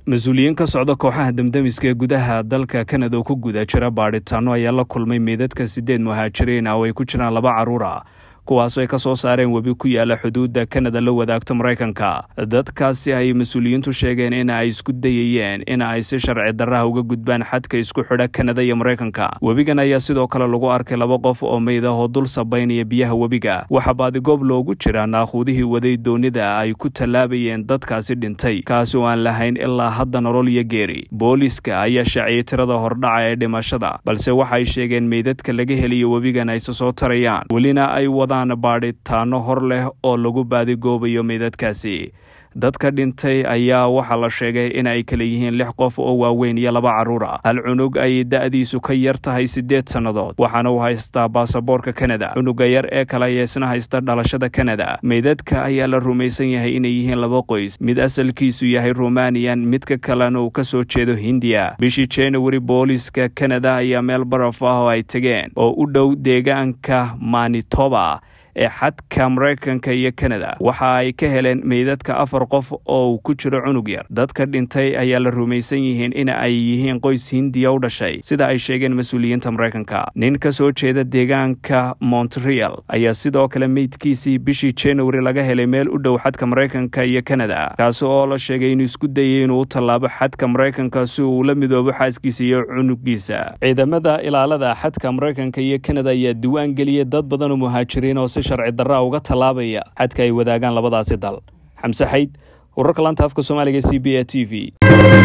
mas-uuliyiin ka socda kooxaha damdemiska ee gudaha dalka kanada oo ku guda jira baadhitaano ayaa la kulmay meydadka siddeed muhaajiriin ah oo ay ku jiraan laba carruur ah kuwaasoo ay ka soo saareen webi ku yaala xuduudda kanada la wadaagto maraykanka dadkaasi ay mas-uuliyiintu sheegeen in ay isku dayayeen in ay si sharci darraha uga gudbaan xadka isku xidha kanada iyo maraykanka webigan ayaa sidoo kale lagu arkay laba qof oo meyd ah oo dul sabaynaya biyaha webiga waxaa baadigoob loogu jiraa naaquudihii waday doonida ay ku tallaabayeen dadkaasi dhintay kaasi oo aan lahayn ilaa hadda nolol iyo geeri booliiska ayaa shaaciyey tirada hordhaca ee dhimashada balse waxay sheegeen meydadka laga heliyo webigan ayse soo tarayaan welina ay baadhitaano hor leh oo lagu baadigoobayo meydadkaasi dadka dhintay ayaa waxaa la sheegay in ay kala yihiin lix qof oo waaweyn iyo laba carruur ah hal cunug ay da'diisu ka yar tahay siddeed sannadood waxaana uu haystaa baasaboorka kanada cunuga yar ee kale ayaa isna haysta dhalashada kanada meydadka ayaa la rumaysan yahay inay yihiin laba qoys mid asalkiisu yahay romaniyan midka kalena uu ka soo jeedo hindiya bishii january booliiska kanada ayaa meel baraf ah oo ay tegeen oo u dhow deegaanka manitoba ee xadka maraykanka iyo kanada waxa ay ka heleen meydadka afar qof oo uu ku jiro cunug yar dadka dhintay ayaa la rumaysan yihiin in ay yihiin qoys hindiya u dhashay sida ay sheegeen mas-uuliyiinta maraykanka nin ka soo jeeda deegaanka montreal ayaa sidoo kale meydkiisii bishii january laga helay meel u dhow xadka maraykanka iyo kanada kaasi oo la sheegay inuu isku dayay inuu u tallaabo xadka maraykanka si uu la midoobo xaaskiisa iyo cunugiisa ciidamada ilaalada xadka maraykanka iyo kanada ayaa diwaan geliyay dad badan oo muhaajiriin oo sharci darraa uga tallaabaya xadka ay wadaagaan labadaasi dal xamse xayd wararka laanta afka soomaaliga c b a t v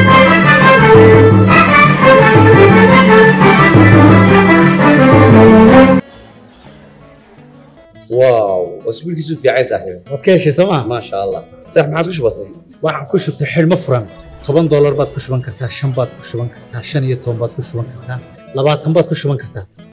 واو اسبوعك في عايز صاحبي waad ka heshay sooma ما شاء الله صح ما عاد كش بسيط waxaan ku shubtay xidhmo furan toban doolar baad ku shuban kartaa shan baad ku shuban kartaa shan iyo toban baad ku shuban kartaa labaatan baad ku shuban kartaa